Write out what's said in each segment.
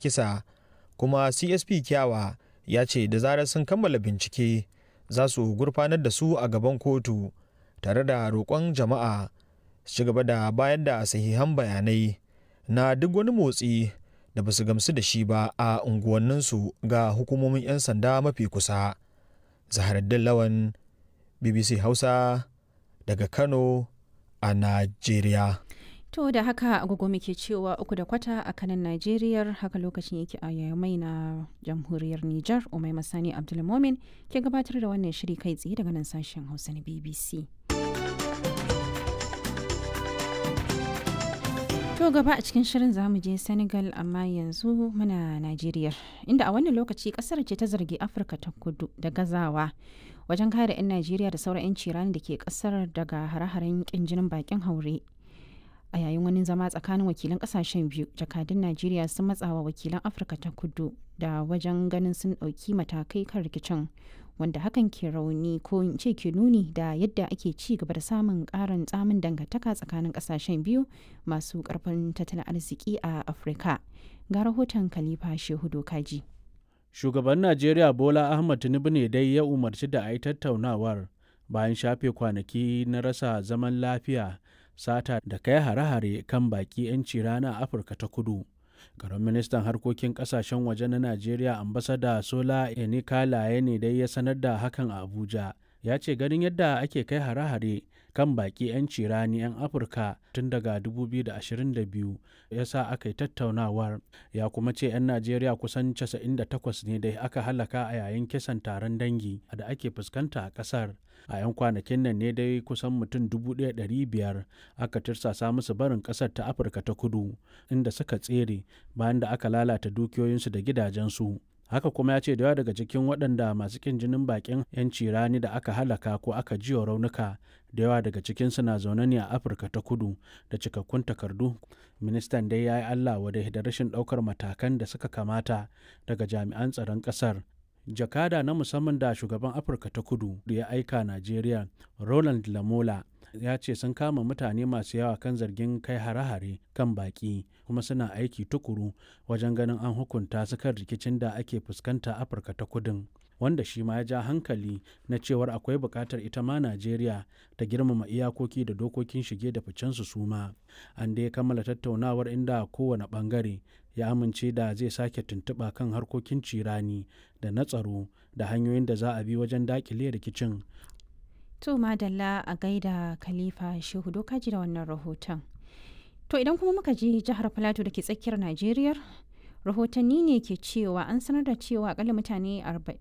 kisa kuma csp kyawa ya ce da zarar sun kammala bincike za su gurfanar da su a gaban kotu tare da roƙon jama'a su ci gaba da bayar da sahihan bayanai na duk wani motsi da ba su gamsu da shi ba a unguwanninsu ga hukumomin 'yan sanda mafi kusa zaharaddin lawan bbc hausa daga kano a najeriya To da haka agogo muke cewa uku da kwata a kanan Najeriya haka lokacin yake a yamai na jamhuriyar Nijar Umai Masani Abdulmomin ke gabatar da wannan shiri kai tsaye daga nan sashen Hausa na BBC. To gaba a cikin shirin zamu je Senegal amma yanzu muna Najeriya inda a wannan lokaci kasar ce ta zargi Afirka ta kudu da gazawa wajen kare 'yan Najeriya da sauran 'yan cirani da ke kasar daga hare-haren kin jinin bakin haure. a yayin wani zama tsakanin wakilan kasashen biyu jakadun najeriya sun matsawa wakilan afirka ta kudu da wajen ganin sun ɗauki matakai kan rikicin wanda hakan ke rauni ko in ce ke nuni da yadda ake ci gaba da samun ƙarin tsamin dangantaka tsakanin kasashen biyu masu ƙarfin tattalin arziki a afirka ga rahoton khalifa shehu dokaji shugaban najeriya bola ahmad tinubu ne dai ya umarci da a yi tattaunawar bayan shafe kwanaki na rasa zaman lafiya sata da kai hare-hare kan baki 'yanci rana a afirka ta kudu garin ministan harkokin kasashen waje na najeriya ambasada sola enikalaye ne dai ya sanar da hakan a abuja ya ce ganin yadda ake kai hare-hare kan baki 'yanci rani 'yan afirka tun daga 2022 ya sa aka yi tattaunawar ya kuma ce 'yan najeriya kusan 98 ne da aka halaka a yayin kisan taron dangi da ake fuskanta a kasar a 'yan kwanakin nan ne dai kusan mutum 1,500 aka tirsasa musu barin kasar ta afirka ta kudu inda suka tsere bayan da aka lalata dukiyoyinsu da gidajensu haka kuma ya ce da yawa daga cikin waɗanda masu kin jinin bakin 'yanci rani da aka halaka ko aka jiwa raunuka da yawa daga cikinsu na zaune ne a afirka ta kudu da cikakkun takardu ministan dai ya yi allah wadai da rashin ɗaukar matakan da suka kamata daga jami'an tsaron ƙasar jakada na musamman da shugaban afirka ta kudu da ya aika najeriya roland lamola ya ce sun kama mutane masu yawa kan zargin kai hare-hare kan baki kuma suna aiki tukuru wajen ganin an hukunta su kan rikicin da ake fuskanta afirka ta kudin wanda shi ma ya ja hankali na cewar akwai buƙatar ita ma najeriya ta girmama iyakoki da dokokin shige da ficensu su ma an dai kammala tattaunawar inda kowane ɓangare ya amince da zai sake tuntuɓa kan harkokin cirani da na tsaro da hanyoyin da za a bi wajen daƙile rikicin To Madalla a gaida Khalifa Shehu Dokaji da wannan rahoton. To idan kuma muka je jihar Filato da ke tsakiyar Najeriya, rahotanni ne ke cewa an sanar da cewa akalla mutane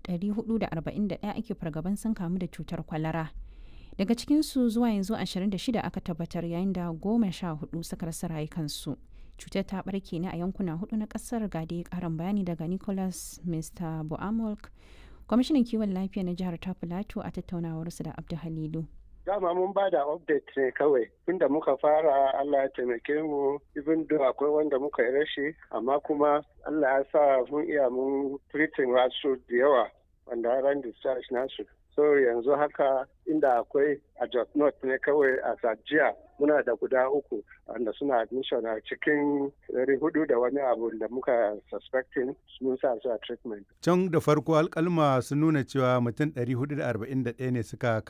441 ake fargaban sun kamu da cutar kwalara. Daga cikinsu zuwa yanzu 26 aka tabbatar yayin da goma sha hudu suka rasa rayukansu. Cutar ta barke ne a yankuna hudu na kasar gade karin bayani daga Nicholas Mr. Boamolk kwamishinan kiwon lafiya na jihar ta filato a tattaunawarsu da abdu halilu dama mun ba da update ne kawai tunda muka fara Allah ya taimake mu even though akwai wanda muka yi rashi amma kuma Allah ya sa mun iya mun treating wasu da yawa wanda ran discharge nasu so yanzu haka inda akwai a Jos North ne kawai a Sajiya muna da guda uku wanda suna admission a cikin ɗari hudu da wani abu da muka suspecting mun sa su a treatment. Can da farko alkalma sun nuna cewa mutum 441 ne suka